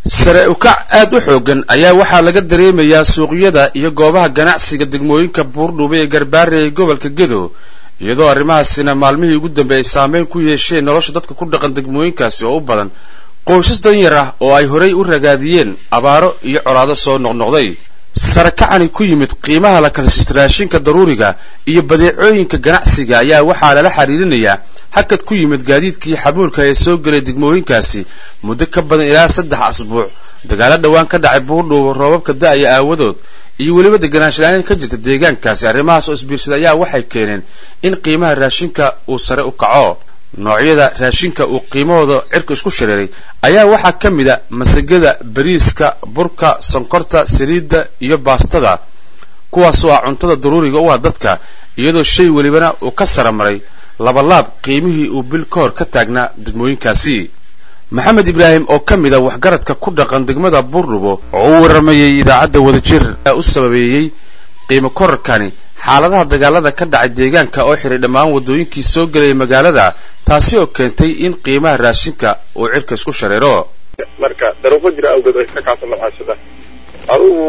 sare ukac aad u xoogan ayaa waxaa laga dareemayaa suuqyada iyo goobaha ganacsiga degmooyinka buurdhuube ee garbaare ee gobolka gedo iyadoo arrimahaasina maalmihii ugu dambeeyay saameyn ku yeesheen nolosha dadka ku dhaqan degmooyinkaasi oo u badan qoysas danyar ah oo ay horay u ragaadiyeen abaaro iyo colaado soo noqnoqday sare kacani ku yimid qiimaha la kalashista raashinka daruuriga iyo badeecooyinka ganacsiga ayaa waxaa lala xiriirinayaa hakad ku yimid gaadiidkii xamuulka ee soo gelay degmooyinkaasi muddo ka badan ilaa saddex asbuuc dagaalo dhowaan ka dhacay buurdhuubo roobabka da-aya aawadood iyo weliba deganaanshalaayn ka jirta deegaankaasi arrimahaas oo isbiirsaday ayaa waxay keeneen in qiimaha raashinka uu sare u kaco noocyada raashinka uu qiimahooda cirka isku shareeray ayaa waxaa ka mid a masagada bariiska burka sonkorta saliidda iyo baastada kuwaasoo ah cuntada daruuriga u ah dadka iyadoo shay welibana uu ka sara maray labalaab qiimihii uu bil ka hor ka taagnaa degmooyinkaasi maxamed ibraahim oo ka mid a waxgaradka ku dhaqan degmada buurdhubo oo u warramayay idaacadda wadajir ee u sababeeyey qiimo korarkani xaaladaha dagaalada ka dhacay deegaanka oo xiray dhammaan waddooyinkii soo gelaya magaalada taasi oo keentay in qiimaha raashinka uu cirka isku shareero marka daruufo jira awgeed ay ka kacsan macaashada adigu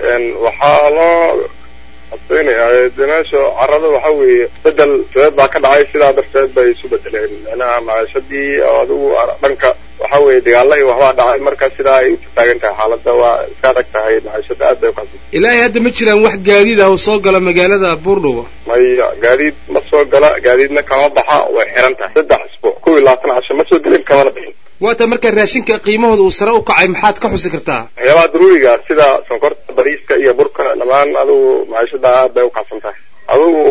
waxaa loo adkeynayaa de meesha carada waxa weeye bedel feed baa ka dhacay sidaa darteed bay isu bedeleen macnaha macaashadii oo adigu dhanka waxa weeye dagaala iyo waxbaa dhacay marka sidaa ay u taagan tahay xaaladda waa iska adag tahay macaashada aad bay ukacsan ilaahay hadda ma jiraan wax gaadiid ah oo soo gala magaalada buurdhubo maya gaadiid ma soo gala gaadiidna kama baxa way xiran tahay saddex isbuuc kuw iyo labaatan casho ma soo gelin kamana bixin waata marka raashinka qiimahooda uu sare u kacay maxaad ka xusi kartaa waxyaabaha daruuriga sida sonkorta bariiska iyo burka dhammaan adigu macaashada aad bay ukacsan tahay adigu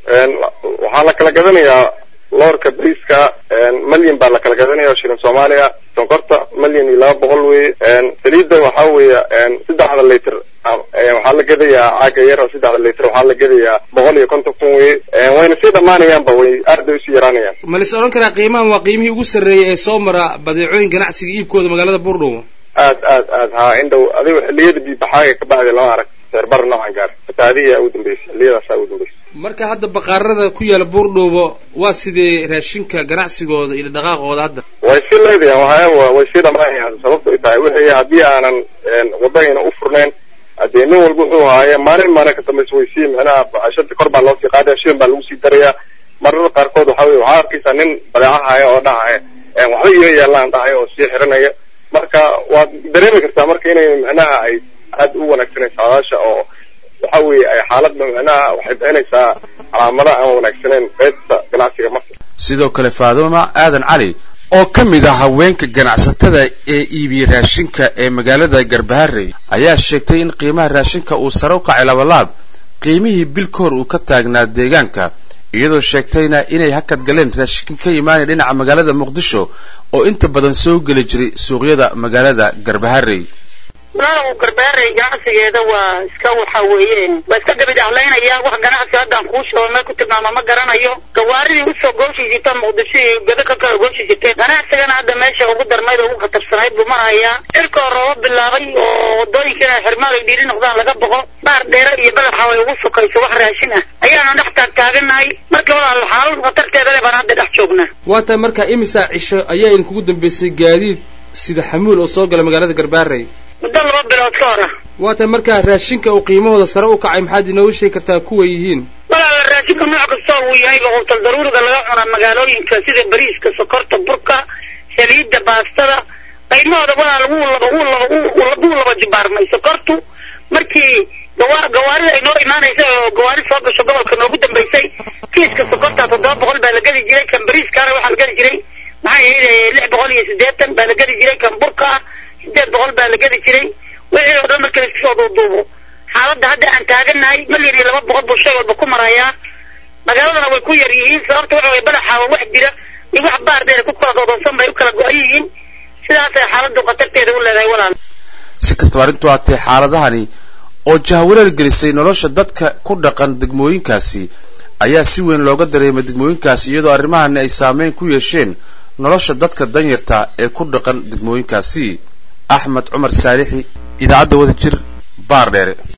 waxaa la kala gadanayaa loorka bariiska malyan baa la kala gadanaya shilin soomaaliya sonkorta malyan iyo laba boqol weye saliidda waxaa weeye saddexda liter waxaa la gadayaa caaga yar oo saddexda liter waxaa la gadayaa boqol iyo konton kun weye wayna sii dhammaanayaanba way aad bay usii yaraanayaan ma la is odhan karaa qiimahan waa qiimihii ugu sarreeyay ee soo mara badeecooyin ganacsiga iibkooda magaalada buurdhubo aad aad aad haa indhow adigo xilliyada biibaxaaga ka bacdi lama arag seerbar noocan gaar fataadihiyaa ugu dambeysay xilliyadaasaa ugu dambeysay marka hadda baqaarada ku yaala buurdhuubo waa sidee raashinka ganacsigooda iyo dhaqaaqooda hadda way sii leedayan waya way sii dhamaanayaan sababto ay tahay wixii haddii aanan wadahayna u furnayn hadee nin walba wuxuu haaye maalin maalin ka dambaysa way sii micnaha bacashada kor baa loo sii qaadaya shilin baa lagu sii darayaa mararka qaarkood waxa weye waxaa arkaysaa nin badeeca haya oo dhahaya waxba iga yaalaan dhahaya oo sii xiranaya marka waad dareemi kartaa marka inay micnaha ay aad u wanaagsanaysa saadaasha oo waxa weeye ay xaaladda micnaha waxay bixinaysaa calaamada aan wanaagsaneyn qaybta ganacsiga marka sidoo kale faaduma aadan cali oo ka mid ah haweenka ganacsatada ee iibiye raashinka ee magaalada garbaharey ayaa sheegtay in qiimaha raashinka uu sare u kacay labalaab qiimihii bil ka hor uu ka taagnaa deegaanka iyadoo sheegtayna inay hakad galeen raashinka ka imaanaya dhinaca magaalada muqdisho oo inta badan soo geli jiray suuqyada magaalada garbaharey walaalow garbaarey ganacsigeeda waa iska waxa weeyeen waa iska gabidhahlaynaya wax ganacsi haddaan kuu sheego meel ku tilmaama ma garanayo gawaaridii usoo gooshiisita muqdisho iyo gado ka kala gooshiisatee ganacsigana hadda meesha ugu darnayd oo ugu khatarsanayd buu marayaa cirkoo rooba bilaabay oo wadooyinkana xirmaad ay dhiiri noqdaan laga boqo baar dheere iyo badaxa way ugu sokayso wax raashin ah ayaana dhex taag taaganahay marka walaal xaalad khatarteeda le baan hadda dhex joognaa waa tahay marka imisaa cisho ayaa idinkugu dambeysay gaadiid sida xamuul oo soo gala magaalada garbaarey muddo laba bilood ka hor ah waa tahay markaa raashinka uu qiimahooda sare u kacay maxaad inoogu sheegi kartaa kuwa yihiin walaala raashinka nooc kasta uu yahay quutal daruuriga laga cunaa magaalooyinka sida bariiska sokorta burka saliidda baastada qiimahooda walaal wuu laba wuu laba wuu laba jibaarmay sokortu markii gawa gawaarida ay noo imaanaysa oo gawaari soo gasho gobolka noogu dambaysay kiiska sokorta toddoba boqol baa la gadi jiray kan bariiskaana waxaa la gadi jiray maxay ahayd lix boqol iyo siddeetan baa la gadi jiray kan burka ah sideed boqol baa la gadi jiray wixii oo dhan marka laisku soo duuduubo xaaladda hadda aan taaganahay malyan iyo laba boqol buu shay walba ku marayaa magaaladana way ku yar yihiin sababta waxa weye badaxaawa wax jira iyo wax baar dheer ku kala doodonsan bay u kala go-an yihiin sidaasay xaaladdu khatarteeda u leedahay walaal si kastaba arrintu haatee xaaladahani oo jahwareer gelisay nolosha dadka ku dhaqan degmooyinkaasi ayaa si weyn looga dareemay degmooyinkaasi iyadoo arrimahani ay saameyn ku yeesheen nolosha dadka danyarta ee ku dhaqan degmooyinkaasi axmed cumar saalixi idaacadda wadajir baar dheere